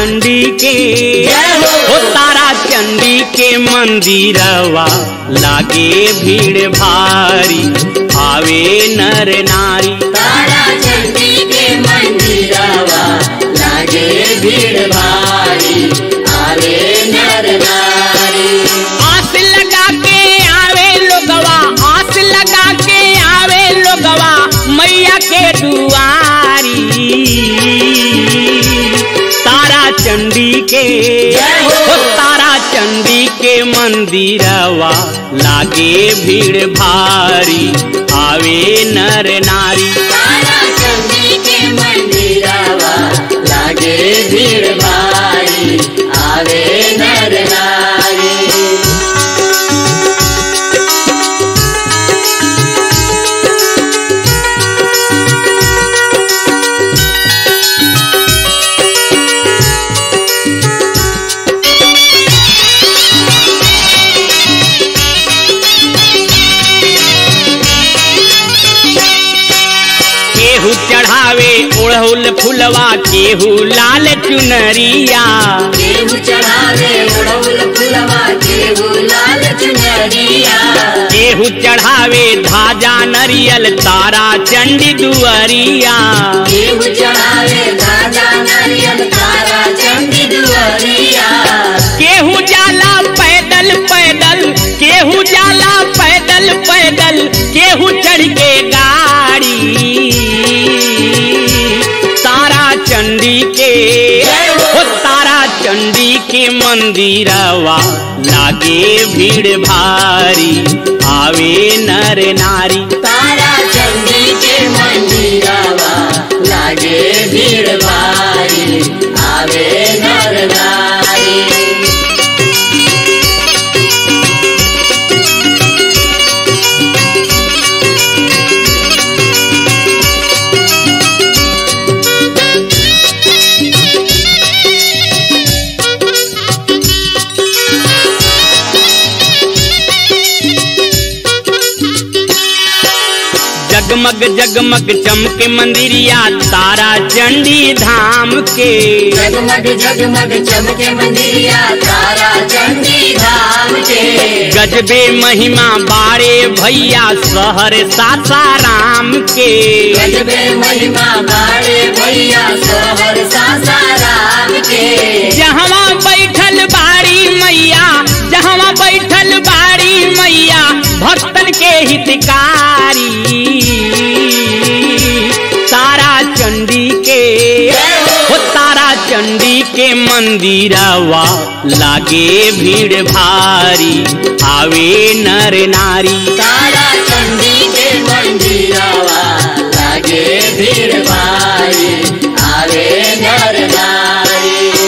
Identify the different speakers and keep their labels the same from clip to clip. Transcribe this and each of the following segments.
Speaker 1: चंडी के
Speaker 2: जय हो।
Speaker 1: ओ तारा चंडी के मंदिरवा लागे भीड़ भारी आवे नर नारी
Speaker 2: तारा चंडी के मंदिरवा लागे भीड़ भारी आवे नर नारी
Speaker 1: आस लगा के आवे लोगवा आस लगा के आवे लोगवा मैया के दुआरी तारा चंडी के
Speaker 2: जय हो।
Speaker 1: ओ तारा चंडी के मंदिरवा लागे भीड़ भारी आवे नर नारी
Speaker 2: तारा चंडी के मंदिरवा लागे भीड़ भारी आवे नर नारी
Speaker 1: केहू चढ़ावे ओढ़ौल फुलवा केहू लाल चुनरिया
Speaker 2: केहू चढ़ावे उड़ौल फुलवा केहू लाल चुनरिया
Speaker 1: केहू चढ़ावे धाजा नरियल तारा चंडी दुअरिया
Speaker 2: केहू चढ़ावे राजा नारियल तारा चंदी दुआरिया
Speaker 1: केहू जाला पैदल पैदल केहू जाला पैदल पैदल केहू चढ़ के गाड़ी तारा चंडी के ओ तारा चंडी के मंदिरवा लागे भीड़ भारी आवे नर नारी
Speaker 2: तारा चंदी के मंदिरवा लागे भीड़ भारी आवे नर नारी
Speaker 1: जगमग जगमग चमके मंदिरिया तारा चंडी धाम के
Speaker 2: जगमग जगमग चमके मंदिरिया तारा चंदी धाम के
Speaker 1: गजबे महिमा बारे भैया शहर सासाराम के
Speaker 2: गजबे महिमा बाड़े भैया सोहर सासाराम के
Speaker 1: जहवा बैठल बाड़ी मैया जहवा बैठल बाड़ी मैया भक्तन के हितकारी तारा चंडी के हो तारा चंडी के मंदिरवा लागे भीड़ भारी आवे नर नारी
Speaker 2: तारा चंदी के मंदिरवा लागे भीड़ भारी आवे नर नारी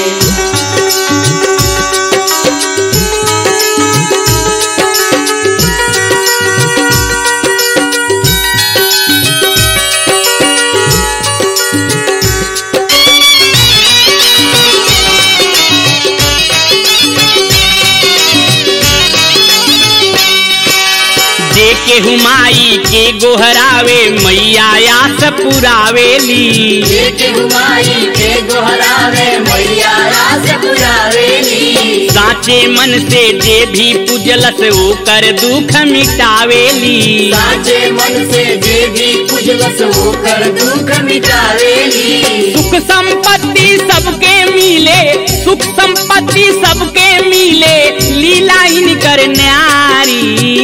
Speaker 1: जे केहू माई के गोहरावे मैया आस पुरावेली
Speaker 2: एक हुमाई के गोहरावे मैया रास पुरावेली
Speaker 1: साचे मन से जे भी पूजलस ओकर दुख मिटावेली
Speaker 2: साचे मन से जे भी पूजलस होकर दुख मिटावेली
Speaker 1: सुख संपत्ति सबके मिले सुख संपत्ति सबके मिले लीला इनकर न्यारी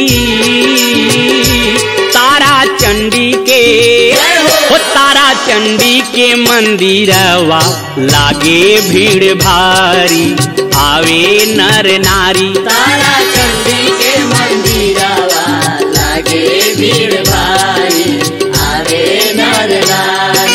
Speaker 1: तारा चंडी के ओ तारा चंडी के मंदिरवा लागे भीड़ भारी आवे नर नारी
Speaker 2: तारा चंडी के मंदिरवा लागे भीड़ भारी आवे नर नारी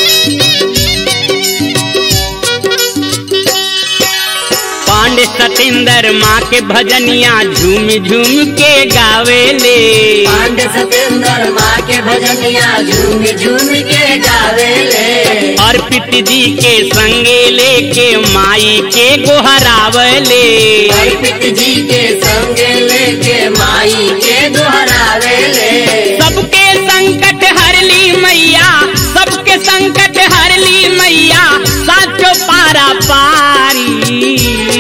Speaker 1: पांडे सतेंद्र सतेंद्र माँ के भजनिया झूम झूम के गावेले
Speaker 2: पांडे सतेंद्र माँ के भजनिया झूम झूम के गावेले
Speaker 1: अर्पित जी के संगे लेके माई के गोहरावले
Speaker 2: अर्पित जी के संग लेके माई के दोहरावेले
Speaker 1: सबके संकट हरली मैया सबके संकट हरली मैया साचो पारा पारी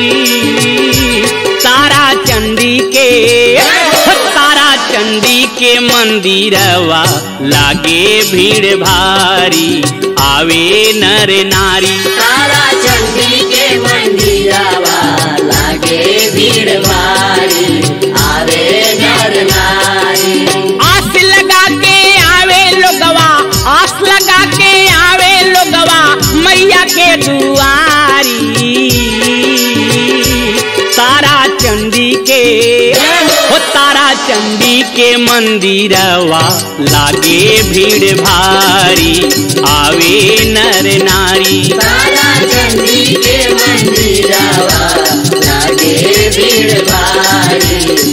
Speaker 1: तारा चंडी के तारा चंडी के मंदिरवा लागे भीड़ भारी आवे नर नारी
Speaker 2: तारा चंडी के मंदिरावा लागे भीड़ भारी आवे नर नारी
Speaker 1: आस लगा के आवे लोगवा आस लगा के आवे लोगवा मैया के दुआरी तारा चंडी के हो तारा चंडी के मंदिरवा लागे भीड़ भारी आवे नर नारी
Speaker 2: तारा चंडी के मंदिरावा लागे भीड़ भारी